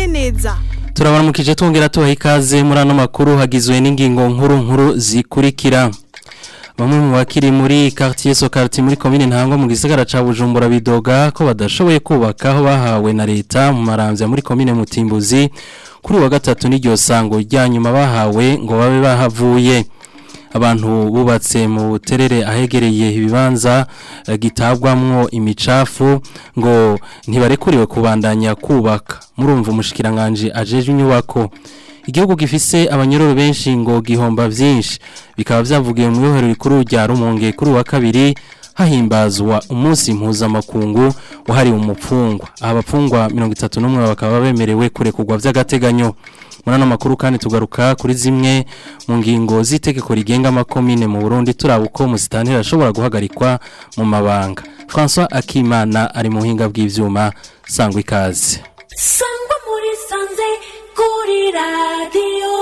neza turabaramukije twongera tubaha ikaze muri ano makuru hagizwe n'ingingo nkuru nkuru zikurikira bamwe mu bakiri muri quartier Sokarti muri commune Ntango mu gisagara ca Bujumbura bidoga ko badashoboye kubaka aho bahawe na leta mu maramvya muri commune Mutimbuzi kuri wa gatatu n'iryo sango ryanyuma bahawe ngo babe bahavuye abantu bubatse mu buterere ahegereye ibibanza eh, gitabwamwo imicafu ngo ntibarekuriwe kubandanya kubaka murumva umushikiranganje ajeje inyubako igihugu gifise abanyororo benshi ngo gihomba vyinshi bikaba vyavugiye mu ihohero rikuru rya Rumonge kuri wa kabiri hahimbazwa umunsi mpuzamakungu wahariwe umupfungwa aha abapfungwa 31 bakaba bemerewe kurekurwa vy'agateganyo muri ano makuru kandi tugaruka kuri zimwe mu ngingo z'itegeko rigenga amakomine mu Burundi turaba uko musitantera ashobora guhagarikwa mu mabanga François Akimana ari mu buhinga bw'ivyuma sangwa ikaze sangwa muri sanze kuri radiyo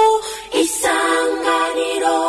isanganiro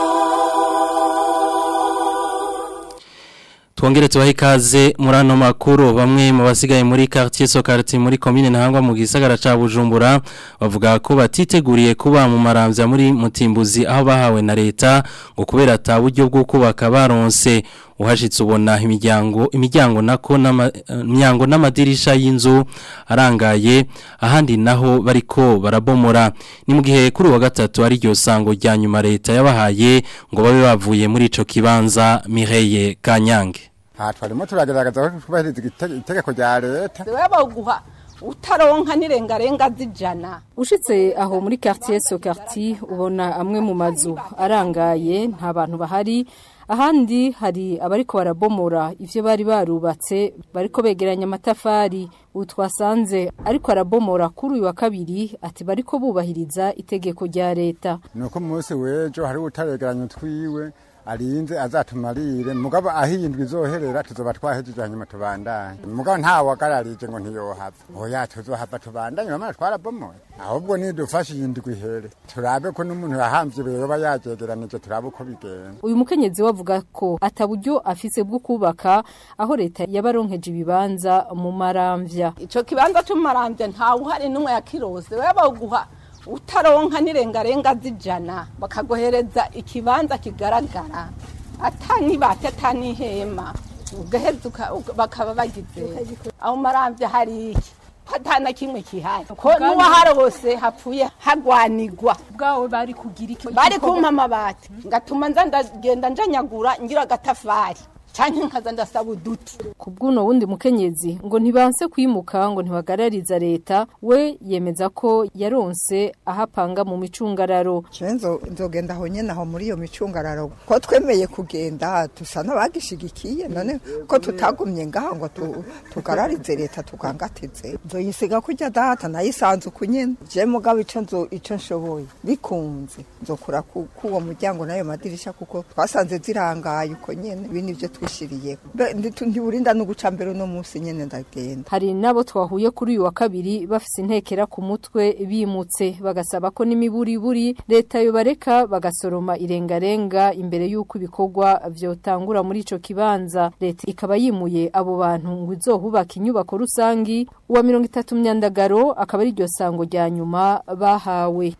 Tuongere tuwahi ikaze muri ano makuru bamwe mu basigaye muri quartier Sokarti muri commune Ntangwa mu gisagara ca Bujumbura bavuga ko batiteguriye kuba mu maramvya muri Mutimbuzi aho bahawe na leta ngo kubera ata buryo bwo kubaka baronse uhashitse ubona imiryango imiryango nako n'imyango n'amadirisha y'inzu arangaye ahandi naho bariko barabomora ni mu gihe kuri wa gatatu ari ryo sango rya nyuma leta yabahaye ngo babe bavuye muri ico kibanza Mireye Kanyange aha twarimo turagaragaza ko twubahiriza itegeko rya leta baguha utaronka n'irengarenga z'ijana ushitse aho muri quartier Sokarti ubona amwe mu mazu arangaye nta bantu bahari ahandi hari abariko barabomora ivyo bari barubatse bariko begeranya amatafari utwasanze ariko arabomora kuri uyu wa kabiri ati bariko bubahiriza itegeko rya leta nuko umunsi w'ejo hari utaregeranya utwiwe arinze azatumarire mugabo ahindwa izoherera tuzoba twahejeje hanyuma tubandanye mugabo nta wagararije ngo ntiyohava oya tuzohava tubandanye bamara twarabomoye ahubwo nidufashe iyindwi ihere turabe ko n'umuntu yahamvye yoba yajegeranije turabe uko bigenda uyu mukenyezi wavuga ko ataburyo afise bwo kubaka aho leta yabaronkeje ibibanza mu maramvya ico kibanza c'umumaramvya ntawe uhari n'umwe yakirose baguha utaronka n'irengarenga z'ijana bakagohereza ikibanza kigaragara atanibate atanihema ugaheza bakaba bagize aho maramvya hari iki hatana kimwe kihari ko n'uwaharose hapfuye hagwanigwa bwawe bari kugira iki bari kumpa amabati ngatuma nza ndagenda njanyagura ngira agatafari canke nkaza ndasaba uduti ku bw'uno wundi mukenyezi ngo ntibanse kwimuka ngo ntibagarariza leta we yemeza ko yaronse ahapanga mu micungararo Cenzo nzogenda aho nyene aho muri iyo micungararo ko twemeye kugenda tusa n'abagishigikiye none ko tutagumye ngaha ngo tu- tugararize leta tukangatize nzoyisiga kurya data nayisanze uku nyene je mugabo ico nzo ico nshoboye bikunze nzokura ku kuwo muryango n'ayo madirisha kuko twasanze zirangaye uko nyene ibi nivyo twishiriyeho Be- nditu- ntiburinda no guca mbere uno munsi nyene ndagenda hari nabo twahuye kuri uyu wa kabiri bafise intekera ku mutwe bimutse bagasaba ko n'imiburiburi leta yobareka bagasoroma irengarenga imbere y'uko ibikorwa vyotangura muri ico kibanza leta ikaba yimuye abo bantu ngo izohubaka inyubako rusangi uwa mirongo itatu myandagaro akaba ari iryo sango rya nyuma bahawe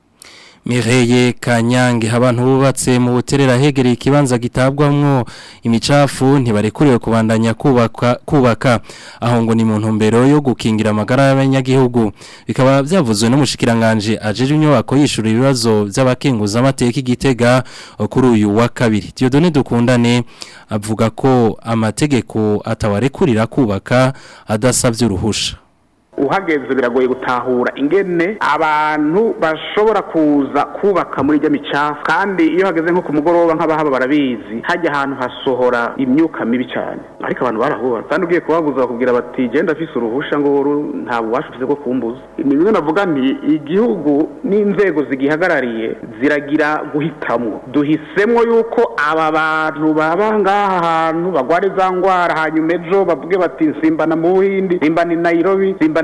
Mireye Kanyange abantu bubatse mu buterera hegereye ikibanza gitabwamwo imicafu ntibarekuriwe kubandanya kubaka kubaka aho ngo ni mu ntumbero yo gukingira amagara y'abanyagihugu bikaba byavuzwe n'umushikiranganje ajeje inyubako yishura ibibazo by'abakenguza amateka igitega kuri uyu wa kabiri Dieudonne dukundane avuga ko amategeko atawarekurira kubaka adasabye uruhusha uhageze biragoye gutahura ingene abantu bashobora kuza kubaka muri iryo micafu kandi iyo hageze nko ku mugoroba nk'abahaba barabizi hajya ahantu hasohora imyuka mibi cyane ariko abantu barahura kandi ugiye kubabuza bakubwira bati genda afise uruhusha ngo uru nta bubasha ufise bwo kumbuza ni bimwe navuga nti igihugu n'inzego zigihagarariye ziragira guhitamwo duhisemwo yuko aba bantu baba ngaha hantu bagwara za ngwara hanyuma ejo bavuge bati nsimbana mu buhindi nsimbana i nairobi nsimbana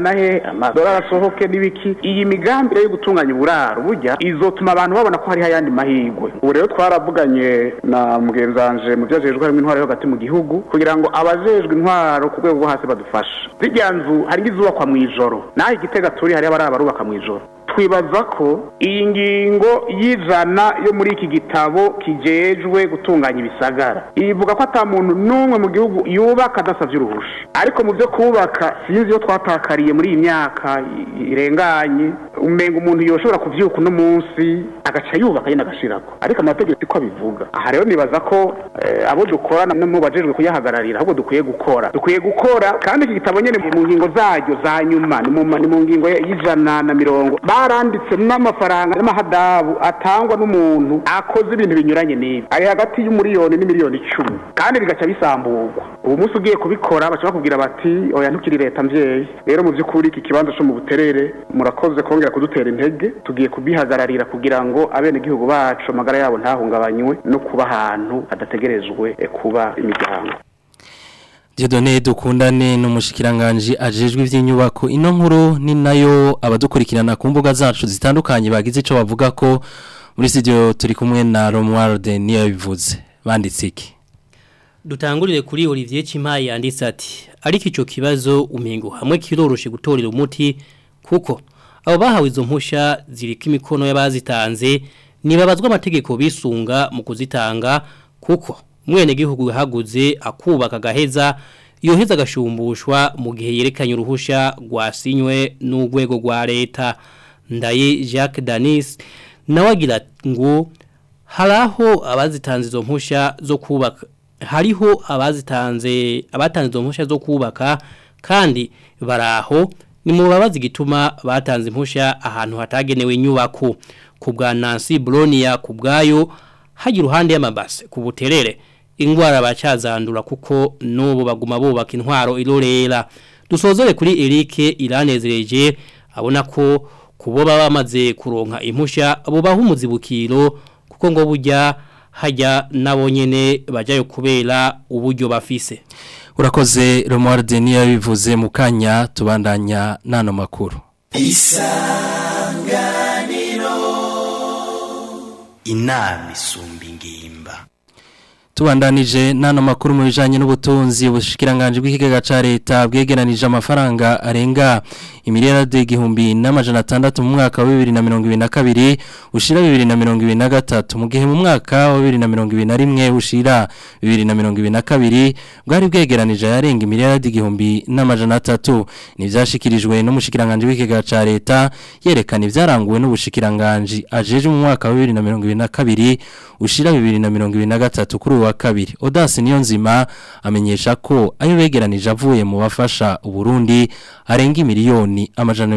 na he amadolari asohoke n'ibiki iyi migambi rero yo gutunganya uburaro burya izotuma abantu babona ko hariho ayandi mahirwe ubu rero twaravuganye na mugenzanje mu byajejwe harimo intwaro yo hagati mu gihugu kugira ngo abajejwe intwaro ku rwego rwo hasi badufashe zirya nzu hari izubakwa mu ijoro naho igitega turi hariho abari abarubaka mu ijoro twibaza ko iyi ngingo y'ijana yo muri iki gitabo kijejwe gutunganya ibisagara ivuga ko ata muntu n'umwe mu gihugu yubaka adasabye uruhusha ariko mu byo kubaka sinzi iyo twatakariye muri iyi myaka i- irenganye umenga umuntu yoshobora kuvyuka uno munsi agaca yubaka nyine agashirako ariko amategeko siko abivuga aha rero nibaza ko eh, abo dukorana no mu bajejwe kuyahagararira ahubwo dukwiye gukora dukwiye gukora kandi iki gitabo nyene mu ngingo zaryo za nyuma ni mu ma- ni mu ngingo y'ijana na mirongo baranditse n'amafaranga n'amahadabu atangwa n'umuntu akoze ibintu binyuranye n'ibi ari hagati y'umuriyoni n'imiliyoni icumi kandi bigaca bisamburwa ubu munsi ugiye kubikora baca bakubwira bati oya ntukiri leta mvyeyi rero mu by'ukuri iki kibanza cyo mu buterere murakoze kongera kudutera intege tugiye kubihagararira kugira ngo abenegihugu bacu amagara yabo ntahungabanywe no kuba ahantu hadategerejwe eh, kuba imiryango Dieudonné dukundane n'umushikiranganje ajejwe ivy'inyubako ino nkuru ni nayo abadukurikirana ku mbuga zacu zitandukanye bagize ico bavuga ko muri studio turi kumwe na Romuald niyo bivuze banditse iki Dutangurire kuri Olivier Chimaye yanditse ati ariko ico kibazo umengo hamwe kiroroshe gutorera umuti kuko abo bahawe izo mpusha zirika imikono y'abazitanze nibabazwa amategeko bisunga mu kuzitanga kuko mwene gihugu yahaguze akubaka gaheza yoheza agashumbushwa mu gihe yerekanye uruhusha rwasinywe n'urwego rwa leta ndaye Jacques Danis nawe agira ngo haraho abazitanze izo mpusha zo kubaka hariho abazitanze abatanze izo mpusha zo kubaka kandi baraho ni mu babazi gituma batanze impusha ahantu hatagenewe inyubako ku bwa Nancy Bronia ku bwayo hagira uruhande y'amabase ku buterere ingwara bacazandura kuko n'ubu baguma bubaka intwaro irorera dusozere kuri Eric iranezereje abona ko kubo baba bamaze kuronka impusha bubaha umuzibukiro kuko ngo burya hajya nabo nyene bajayo kubera uburyo bafise urakoze Romuald niyo bivuze mu kanya tubandanya nano makuru inama isumba ingimba Tubandanije nano makuru mu bijanye n'ubutunzi ubushikiranganje bw'ikigega ca leta bwegeranije amafaranga arenga imiliyarade igihumbi n'amajana atandatu mu mwaka wa 2022 ushira 2023 mu gihe mu mwaka wa 2021 ushira 2022 bwari bwegeranije yarenga imiliyarade igihumbi n'amajana atatu nivyashikirijwe n'umushikiranganje w'ikigega ca leta yerekana ivyaranguwe n'ubushikiranganje ajeje mu mwaka wa 2022 ushira 2023 kuri uwa kabiri Odasi niyo nzima amenyesha ko ayo begeranije avuye mu bafasha uburundi arenga miliyoni amajana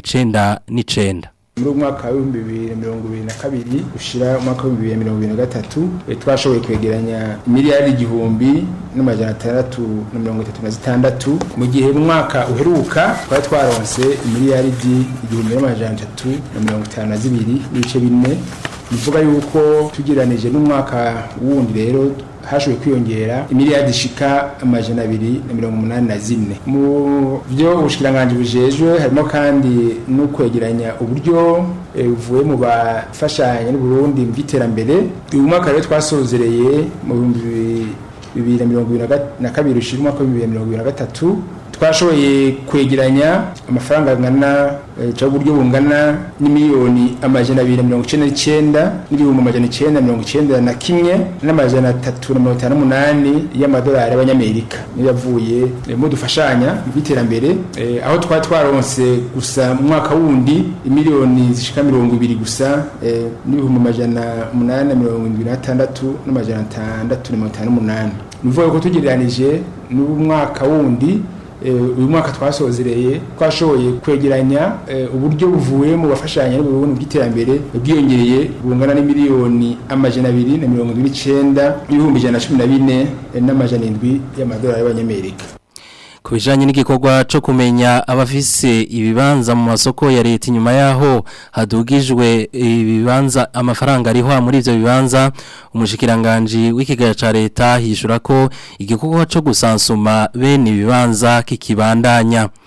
299 muri umwaka w'ibihumbi bibiri na mirongo ibiri na kabiri ushira umwaka w'ibihumbi bibiri na mirongo ibiri na gatatu eh, twashoboye kwegeranya miliyari igihumbi n'amajana atandatu na mirongo itatu na zitandatu mu gihe mu mwaka uheruka twari twaronse imiliyaridi igihumbi n'amajana atatu na mirongo itanu na zibiri n'ibice bine bivuga yuko tugereranije n'umwaka wundi rero hashoboye kwiyongera imiliyardi ishika amajana abiri na mirongo umunani na zine mu byo ubushikiranganje bujejwe harimo kandi no kwegeranya uburyo eh, buvuye mu bafashanya n'uburundi mu by'iterambere uyu mwaka rero twasozereye mu bihumbi bibiri na mirongo ibiri na ga- na kabiri ushira umwaka w'ibihumbi bibiri na mirongo ibiri na gatatu twashoboye kwegeranya amafaranga angana eh, cyangwa uburyo bungana n'imiliyoni amajana abiri na mirongo icyenda n'icyenda n'ibihumbi amajana icyenda na mirongo icyenda na kimwe n'amajana atatu na mirongo itanu n'umunani y'amadolari y'abanyamerika niyo yavuye eh, mu dufashanya mu by'iterambere eh, aho twari twaronse gusa mu mwaka wundi imiliyoni zishika mirongo ibiri gusa eh, n'ibihumbi amajana umunani na mirongo indwi n'atandatu n'amajana atandatu na mirongo itanu n'umunani ni ukuvuga ko tugereranije n'umwaka wundi Eh, uyu mwaka twasozereye twashoboye kwegeranya eh, uburyo buvuye mu bafashanya n'uburundi bw'iterambere bwiyongereye bungana n'imiliyoni amajana abiri na mirongo indwi n'icenda n'ibihumbi ijana na cumi na bine eh, n'amajana indwi y'amadolari y'abanyamerika ku bijanye n'igikorwa cyo kumenya abafise ibibanza mu masoko ya leta inyuma yaho hadugijwe ibibanza amafaranga ariho muri ivyo bibanza umushikiranganje w'ikigaya ca leta hishura ko igikorwa cyo gusansuma bene ibibanza kikibandanya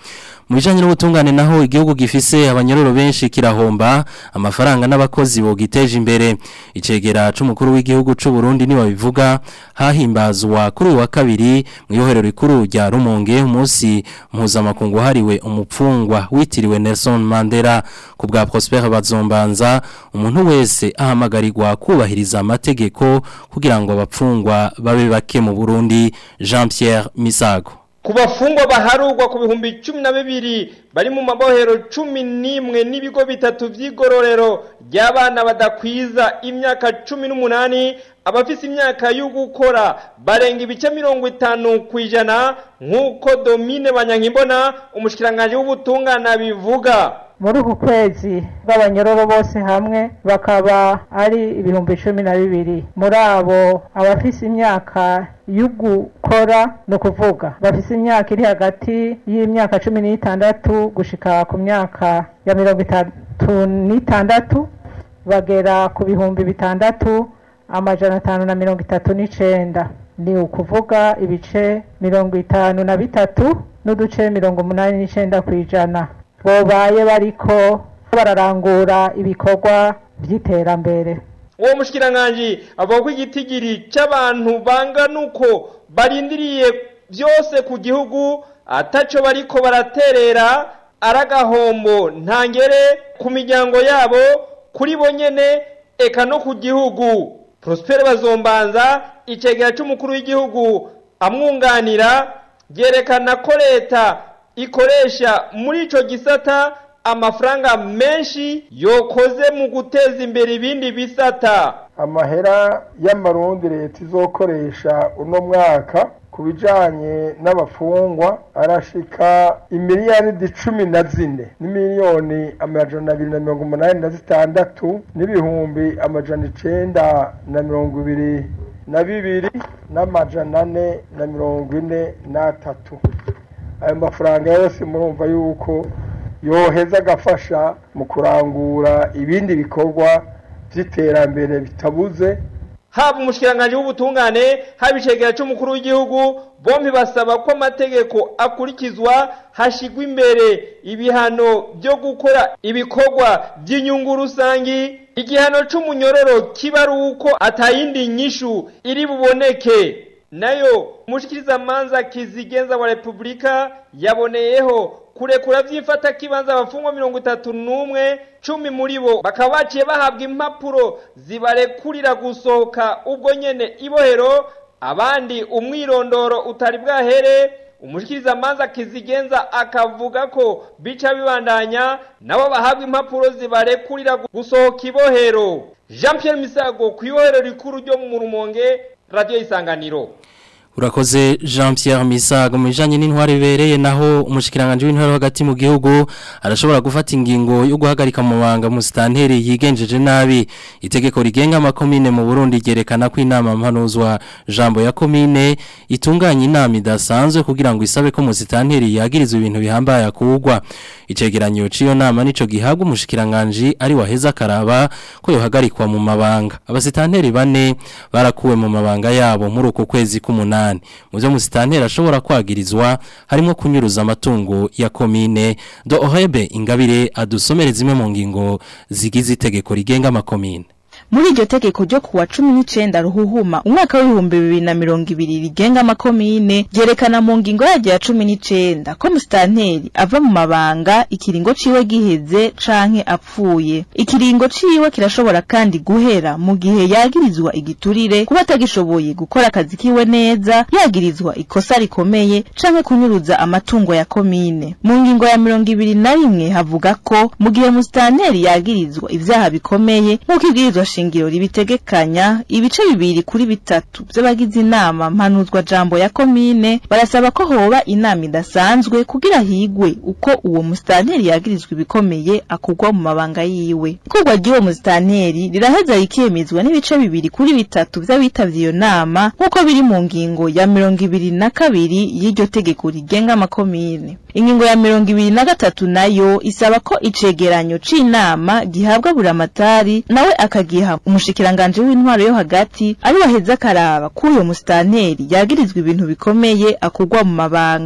mu bijanye n'ubutungane naho igihugu gifise abanyororo benshi kirahomba amafaranga n'abakozi bogiteje imbere icegera c'umukuru w'igihugu c'u Burundi ni babivuga hahimbazwa kuri uyu wa kabiri mu iyohero rikuru rya Rumonge umunsi mpuzamakungu hariwe umupfungwa witiriwe Nelson Mandela ku bwa Prosper Bazombanza umuntu wese ahamagarirwa kubahiriza amategeko kugira ngo abapfungwa babe bake mu Burundi Jean Pierre Misago ku bafungwa baharugwa ku bihumbi cumi na bibiri bari mu mabohero cumi n'imwe n'ibigo bitatu by'igororero ry'abana badakwiza imyaka cumi n'umunani abafise imyaka yo gukora barenga ibice mirongo itanu ku ijana nk'uko domine banyankimbona umushikiranganji w'ubutungane bivuga muri uku kwezi bw'abanyororo bose hamwe bakaba ari ibihumbi cumi na bibiri muri abo abafise imyaka yo gukora ni ukuvuga bafise imyaka iri hagati y'imyaka cumi n'itandatu gushika ku myaka ya mirongo itatu n'itandatu bagera ku bihumbi bitandatu amajana atanu na mirongo itatu n'icenda ni ukuvuga ibice mirongo itanu na bitatu n'uduce mirongo umunani n'icenda ku ijana bobaye bariko bararangura ibikorwa by'iterambere uwo mushikiranganji avuga ko igitigiri c'abantu bangana uko barindiriye byose ku gihugu ataco bariko baraterera aragahombo ntangere ku miryango yabo kuri bo nyene eka no ku gihugu Prosper Bazombanza icegera c'umukuru w'igihugu amwunganira byerekana ko leta ikoresha muri ico gisata amafaranga menshi yokoze mu guteza imbere ibindi bisata amahera y'amarundi leta izokoresha uno mwaka ku bijanye n'abafungwa arashika imiliyaridi cumi na zine n'imiliyoni amajana abiri na mirongo umunani na zitandatu n'ibihumbi amajana icenda na mirongo ibiri na bibiri n'amajana ane na mirongo ine n'atatu ayo mafaranga yose murumva yuko yoheza agafasha mu kurangura ibindi bikorwa by'iterambere bitabuze haba umushikiranganji w'ubutungane haba icegera c'umukuru w'igihugu bombi basaba ko amategeko akurikizwa hashigwa imbere ibihano byo gukora ibikorwa by'inyungu rusangi igihano c'umunyororo kiba ari uko atayindi nyishu iri buboneke nayo umushikirizamanza kizigenza wa repubulika yaboneyeho kurekura vyifata kibanza abafungwa mirongo itatu n'umwe cumi muri bo bakaba baciye bahabwa impapuro zibarekurira gusohoka ubwo nyene ibohero abandi umwirondoro utari bwahere umushikirizamanza kizigenza akavuga ko bica bibandanya nabo bahabwa impapuro zibarekurira gusohoka ibohero jean pierre misago ku ibohero rikuru ryo mu rumonge radiyo isanganiro Urakoze Jean Pierre Misago mu bijanye n'intwari bereye naho umushikiranganje w'intwari hagati mu gihugu arashobora gufata ingingo yo guhagarika mu banga mu stanteri yigenjeje nabi itegeko rigenga amakomine mu Burundi ryerekana ko inama mpanuzwa jambo ya komine itunganya inama idasanzwe kugira ngo isabe ko mu stanteri yagirizwe ibintu bihambaye akugwa icegeranyo ciyo nama nico gihabwa umushikiranganje ari waheza karaba ko yohagarikwa mu mabanga abasitanteri bane barakuwe mu mabanga yabo muri uko kwezi k'umunani mu byo musitanteri ashobora kwagirizwa harimo kunyuruza amatungo ya komine do ohebe ingabire adusomere zimwe mu ngingo zigize itegeko rigenga amakomine muri iryo tegeko ryo kuwa cumi n'icenda ruhuhuma umwaka w'ibihumbi bibiri na mirongo ibiri rigenga amakomine ryerekana mu ngingo yaryo ya cumi n'icenda ko musitanteri ava mu mabanga ikiringo ciwe giheze canke apfuye ikiringo ciwe kirashobora kandi guhera mu gihe yagirizwa igiturire kuba atagishoboye gukora akazi kiwe neza yagirizwa ikosa rikomeye canke kunyuruza amatungo ya komine mu ngingo ya mirongo ibiri na rimwe havuga ko mu gihe musitanteri yagirizwa ivyaha bikomeye nk'uko ibwirizwa shingiro ribitegekanya ibice bibiri kuri bitatu by'abagize inama mpanuzwa jambo ya komine barasaba ko hoba inama idasanzwe kugira higwe uko uwo musitanteri yagirizwa ibikomeye akugwa mu mabanga yiwe ikorwa ry'uwo musitanteri riraheza rikemezwa n'ibice bibiri kuri bitatu by'abitavye iyo nama nk'uko biri mu ngingo ya mirongo ibiri na kabiri y'iryo tegeko rigenga amakomine ingingo ya mirongo ibiri na gatatu nayo isaba ko icegeranyo c'inama gihabwa buramatari nawe akagiha umushikiranganje w'intwaro yo hagati ari waheza akaraba kuri uyo musitanteri yagirizwa ibintu bikomeye akugwa mu mabanga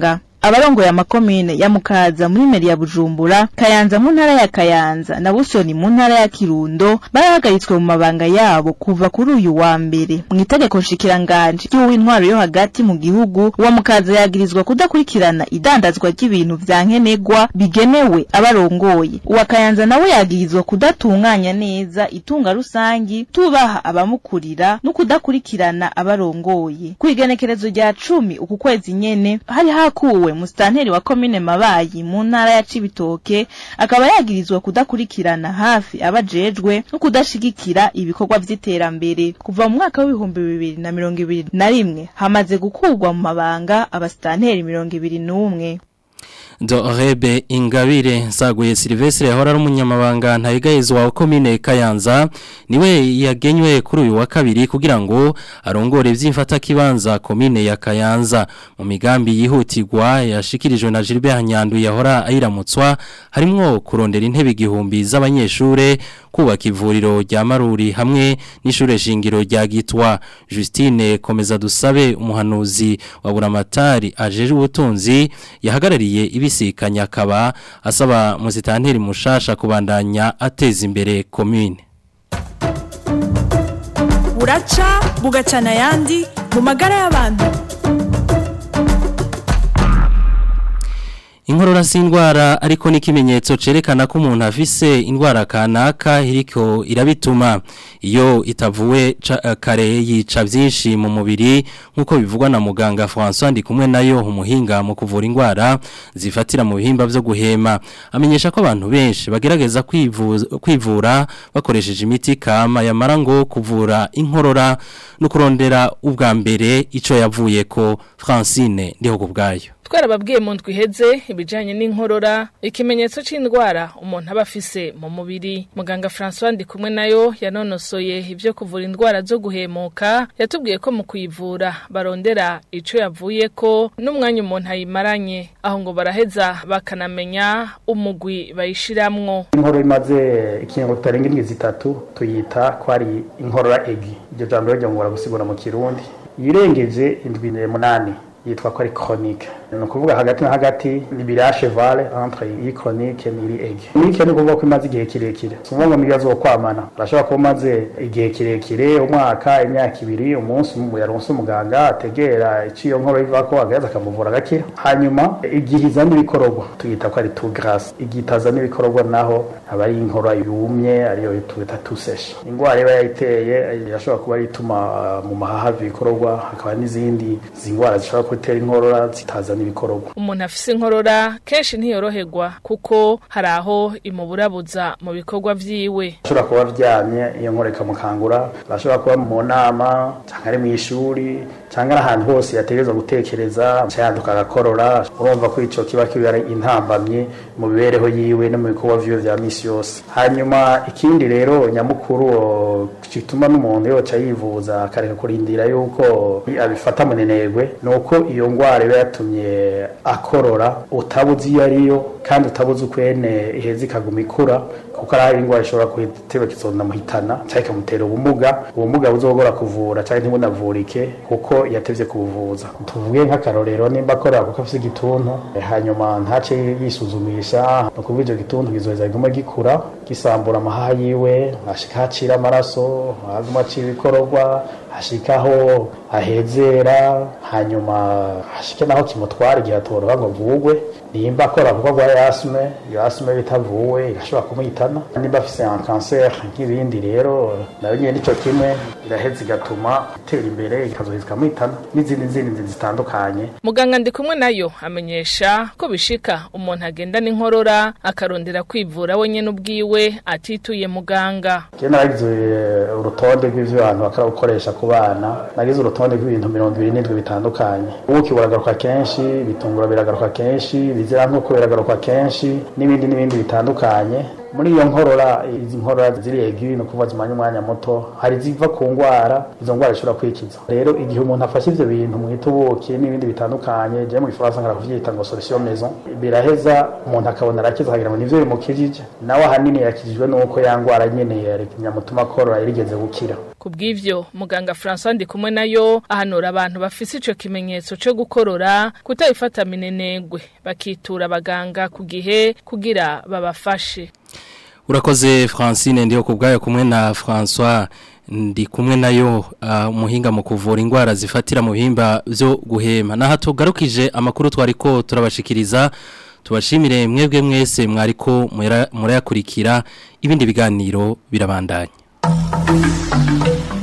abarongoye amakomine ya Mukaza muri meri ya Bujumbura Kayanza mu ntara ya Kayanza na Busoni mu ntara ya Kirundo barahagaritswe mu mabanga yabo kuva kuri uyu wa mbere mu itegeko nshikiranganje ry'uw'intwaro yo hagati mu gihugu uwa Mukaza yagirizwa kudakurikirana idandazwa ry'ibintu vya nkenerwa bigenewe abarongoye uwa Kayanza nawe yagirizwa kudatunganya neza itunga rusangi tubaha abamukurira no kudakurikirana abarongoye ku igenekerezo rya cumi uku kwezi nyene hari hakuwe musitanteri wa komine Mabayi mu ntara ya Cibitoke akaba yagirizwa kudakurikirana hafi abajejwe no kudashigikira ibikorwa vy'iterambere kuva mu mwaka w'ibihumbi bibiri na mirongo ibiri na rimwe hamaze gukurwa mu mabanga abasitanteri mirongo ibiri n'umwe Dorebe Ingabire Nsaguye Silvestre yahora ari umunyamabanga ntayigayizwa wa komine Kayanza niwe yagenywe kuri uyu wa kabiri kugira ngo arongore vy'imfata kibanza komine ya Kayanza mu migambi yihutirwa yashikirijwe na Gilbert Nyandu yahora ayiramutswa harimwo kurondera intebe igihumbi z'abanyeshure kubaka ivuriro rya Maruri hamwe n'ishure shingiro rya Gitwa Justine komeza dusabe umuhanuzi wa Buramatari ajeje ubutunzi yahagarariye ibisikanya akaba asaba muzitanteri mushasha kubandanya ateza imbere commune buraca bugacana ayandi mu magara y'abantu Inkorora si indwara ariko n'ikimenyetso cerekana ko umuntu afise indwara kanaka iriko irabituma iyo itavuwe kare yica byinshi mu mubiri nk'uko bivugwa na muganga François ndi kumwe nayo umuhinga mu kuvura indwara zifatira mu bihimba byo guhema amenyesha ko abantu benshi bagerageza kwivura bakoresheje imiti kama yamara ngo kuvura inkorora no kurondera ubwa mbere ico yavuye ko Francine ndiho kubgayo twarababwiye mu ndwi iheze ibijyanye n'inkorora ikimenyetso cy'indwara umuntu aba afise mu mubiri muganga francois ndi kumwe nayo yanonosoye ibyo kuvura indwara zo guhemuka yatubwiye ko mu kuyivura barondera icyo yavuye ko n'umwanya umuntu ayimaranye aho ngo baraheza bakanamenya umugwi bayishiramwo inkorora imaze ikingo kitarenga indwi zitatu tuyita ko ari inkorora egi iryo jambo ryo ngo baragusigura mu kirundi yirengeje indwi munani yitwa ko ari chronique ni ukuvuga hagati na hagati ni bira cheval entre iyi chronique n'iri ege chronique ni ukuvuga ko imaze igihe kirekire si ukuvuga ngo niyo azokwamana arashobora kuba umaze igihe kirekire umwaka imyaka ibiri umunsi yaronse umuganga ategera icyo iyo nkoro iva ko agaheza akamuvura agakira hanyuma igihe izana ibikororwa tuyita ko ari tout grasse igihe itazana ibikororwa naho aba ari inkorora yumye ariyo twita tuseshe indwara iba yayiteye irashobora kuba ituma mu mahaha ibikororwa hakaba n'izindi zindwara zishobora gutera inkorora zitazana ibikororwa umuntu afise inkorora kenshi ntiyoroherwa kuko hari aho imuburabuza mu bikorwa vyiwe ashobora kuba aryamye iyo nkora ikamukangura ashobora kuba mu nama cyangwa ari mu ishuri cyangwa ari ahantu hose yategereza gutekereza yanduka agakorora urumva ko ico kiba kiba intambamye mu mibereho yiwe no mu bikorwa vyiwe vya misi yose hanyuma ikindi rero nyamukuru gituma n'umuntu yoca yivuza akareka kurindira yuko abifata munenegwe ni uko iyo ngwara iba yatumye akorora utabuze iyo ariyo kandi utabuze ukwene iheza ikaguma ikura kuko ari indwara ishobora kuhiteba kizonamuhitana cyangwa ikamutera ubumuga ubumuga buzogora kuvura cyangwa ntibunavurike kuko yatevye kubuvuza tuvuge nk'akarorero nimba akorera kuko afise igituntu hanyuma ntace yisuzumisha ni ukuvuga icyo gituntu kizoheza kiguma gikura gisambura amahaha yiwe ashika hacira amaraso haguma acira ibikororwa hashikaho ahezera hanyuma hashike naho kimutwara igihe atoroha ngo avugwe nimba akora kuko agwaye asime iyo asime bitavuwe igashobora kumuhitana nimba afise un cancer nk'ibindi rero nayo nyene nico kimwe iraheza igatuma itera imbere ikazoheza ikamuhitana n'izindi nzindi zitandukanye muganga ndi kumwe nayo amenyesha ko bishika umuntu agenda n'inkorora akarondera kwivura wenyene ubwiwe atituye muganga je naragize urutonde rw'ivyo abantu bakora gukoresha ku bana nagize urutonde rw'ibintu mirongo ibiri n'indwi bitandukanye ubuki buragaruka kenshi bitungura biragaruka kenshi bizira nk'uko biragaruka kenshi n'ibindi n'ibindi bitandukanye muri iyo nkorora izi nkorora ziri egi ni ukuvuga zimanya umwanya muto hari ziva ku ndwara izo ndwara zishobora kwikiza rero igihe umuntu afashe ivyo bintu mwita ubuki n'ibindi bitandukanye je mu gifaransa nkara kuvyita ngo solution maison biraheza umuntu akabona arakiza akagira ngo nivyo bimukijije nawe ahanini yakijijwe n'uko ya ndwara nyene yari nyamutuma korora yarigeze gukira kubw'ivyo muganga François Ndikumwe nayo ahanura abantu bafise ico kimenyetso cyo gukorora kutayifata minenegwe bakitura abaganga ku gihe kugira babafashe Urakoze Francine ndiyo kubgayo kumwe na François ndi kumwe nayo uh, umuhinga mu kuvura indwara zifatira mu bihimba byo guhema naha tugarukije amakuru twariko turabashikiriza tubashimire mwebwe mwese mwariko murayakurikira ibindi biganiro birabandanya